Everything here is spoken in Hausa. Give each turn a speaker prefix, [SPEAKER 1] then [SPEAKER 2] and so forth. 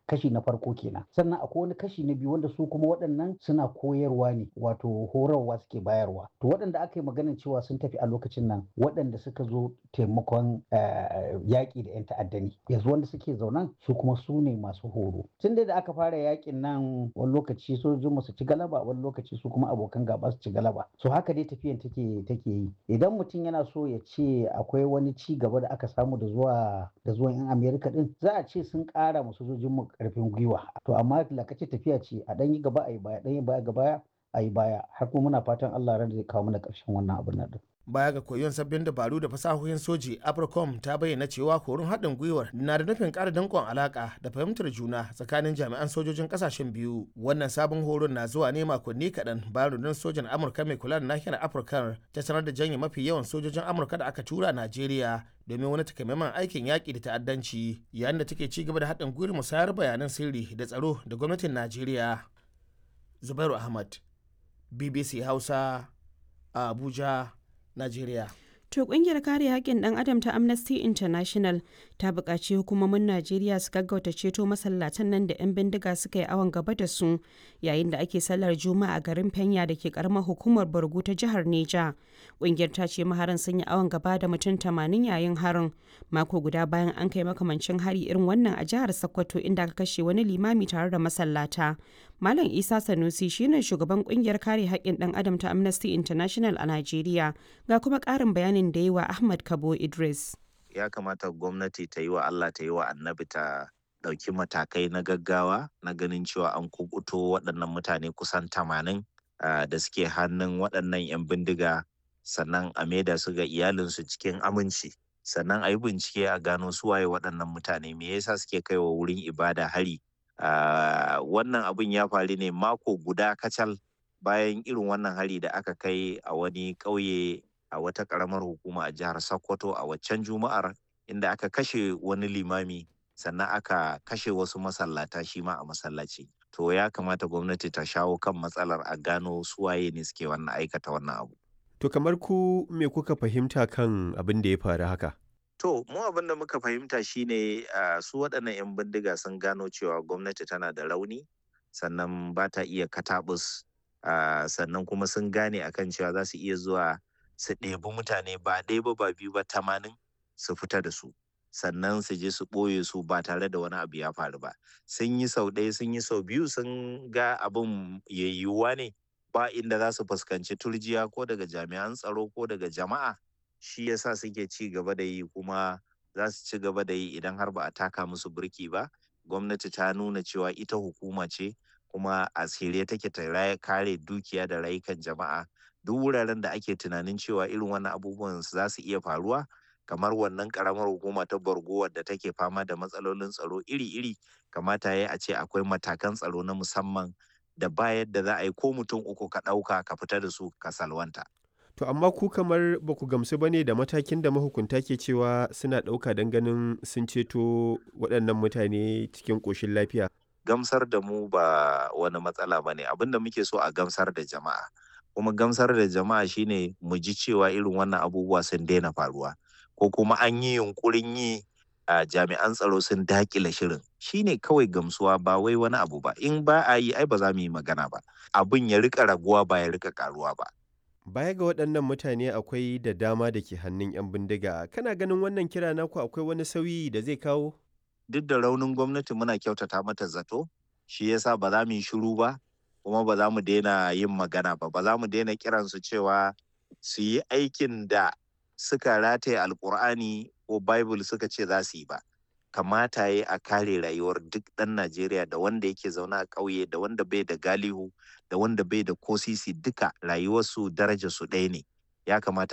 [SPEAKER 1] kashi na farko kenan sannan akwai wani kashi na biyu wanda su kuma waɗannan suna koyarwa ne wato horarwa suke bayarwa to waɗanda aka yi maganin cewa sun tafi a lokacin nan waɗanda suka zo taimakon yaƙi da 'yan ta'adda ne yanzu wanda suke zaunan su kuma su ne masu horo tun da aka fara yaƙin nan wani lokaci sojojin su ci galaba wani lokaci su kuma abokan gaba su ci galaba so haka dai tafiyan take take yi idan mutum yana so ya ce akwai wani ci gaba da aka samu da zuwa da zuwan 'yan amerika din za a ce sun ƙara mu sojojin mu ƙarfin gwiwa to amma lakace tafiya ce a ɗan yi gaba a yi baya ɗan yi baya gaba a yi baya har kuma muna fatan Allah ran zai kawo mana ƙarshen wannan abin nan
[SPEAKER 2] baya ga koyon sabbin dabaru da fasahohin soji apricom ta bayyana cewa horon haɗin gwiwar na da nufin ƙara danƙon alaƙa da fahimtar juna tsakanin jami'an sojojin ƙasashen biyu wannan sabon horon na zuwa ne makonni kaɗan bayan rundunar sojan amurka mai kula da nahiyar afirka ta sanar da janye mafi yawan sojojin amurka da aka tura najeriya domin wani takamaiman aikin yaƙi da ta'addanci yayin da take ci gaba da haɗin gwiwar musayar bayanan sirri da tsaro da gwamnatin najeriya zubairu ahmad bbc hausa a abuja Najeriya.
[SPEAKER 3] To kungiyar kare haƙƙin ɗan adam ta Amnesty International ta buƙaci hukumomin Najeriya su gaggauta ceto masallatan nan da 'yan bindiga suka yi awon gaba da su yayin da ake sallar Juma'a a garin Fenya da ke karamar hukumar Borgu ta jihar Neja. Kungiyar ta ce maharan sun yi awon gaba da mutum tamanin yayin harin mako guda bayan an kai makamancin hari irin wannan a jihar Sokoto inda aka kashe wani limami tare da masallata. Malam Isa Sanusi shine shugaban kungiyar kare haƙƙin ɗan adam ta Amnesty International a Najeriya ga kuma ƙarin bayanin da yi wa Ahmad Kabo Idris.
[SPEAKER 4] Ya kamata gwamnati ta yi wa Allah ta yi wa annabi ta ɗauki matakai na gaggawa na ganin cewa an kubuto waɗannan mutane kusan tamanin da suke hannun waɗannan 'yan bindiga sannan a maida su ga iyalinsu cikin aminci sannan a yi bincike a gano suwaye waɗannan mutane me yasa suke kaiwa wurin ibada hari Uh, wannan abin ya faru ne mako guda kacal bayan irin wannan hari da aka kai a wani ƙauye a wata ƙaramar hukuma a jihar Sokoto a waccan juma'ar inda aka kashe wani limami sannan aka kashe wasu masallata shi ma a masallaci. To ya kamata gwamnati ta shawo kan matsalar a gano suwaye ne suke wannan aikata wannan abu.
[SPEAKER 5] To kamar ku me kuka fahimta kan abin da ya faru haka?
[SPEAKER 4] To, mu abin da muka fahimta shine uh, su waɗannan 'yan bindiga sun gano cewa gwamnati tana da rauni, sannan ba ta iya katabus, uh, sannan kuma sun gane akan cewa za su iya zuwa su ɗebi mutane ba ɗaya ba ba biyu ba tamanin su fita da su. Sannan su je su ɓoye su ba tare da wani abu ya faru ba. Sun yi sau ɗaya sun yi sau biyu sun ga abin yayyuwa ne ba inda za su fuskanci turjiya ko daga jami'an tsaro ko daga jama'a. shi yasa suke ci gaba da yi kuma za su ci gaba da yi idan har ba a taka musu birki ba gwamnati ta nuna cewa ita hukuma ce kuma a shirye take ta kare dukiya da rayukan jama'a duk wuraren da ake tunanin cewa irin wannan abubuwan za su iya faruwa kamar wannan karamar hukuma ta borgo wadda take fama da matsalolin tsaro iri-iri kamata ya a ce akwai matakan tsaro na musamman da ba yadda za a yi ko mutum uku ka ɗauka ka fita da su ka salwanta.
[SPEAKER 5] To amma ku kamar ba ku gamsu ba ne da matakin da mahukunta ke cewa suna ɗauka don ganin sun ceto waɗannan mutane cikin ƙoshin lafiya.
[SPEAKER 4] Gamsar da mu ba wani matsala ba ne abinda muke so a gamsar da jama'a. Kuma gamsar da jama'a shine mu ji cewa irin wannan abubuwa sun daina faruwa. Ko kuma an yi yunkurin yi a jami'an tsaro sun dakile shirin. Shine kawai gamsuwa ba wai wani abu ba. In ba a yi ai ba za mu yi magana ba. Abin ya rika raguwa ba ya rika karuwa ba.
[SPEAKER 5] Baya ga waɗannan mutane akwai da dama da ke hannun 'yan bindiga. Kana ganin wannan kira naku akwai wani sauyi da zai kawo?
[SPEAKER 4] Duk da raunin gwamnati muna kyautata mata zato, shi yasa ba za mu yi shiru ba, kuma ba za mu daina yin magana ba, ba za mu daina kiransu cewa su yi aikin da suka rataye alkur'ani ko Bible suka ce za su yi ba. kamata ya a kare rayuwar duk ɗan Najeriya da wanda yake zaune a ƙauye da wanda bai da galihu da wanda bai da kosisi duka rayuwarsu daraja su ɗaya ne ya kamata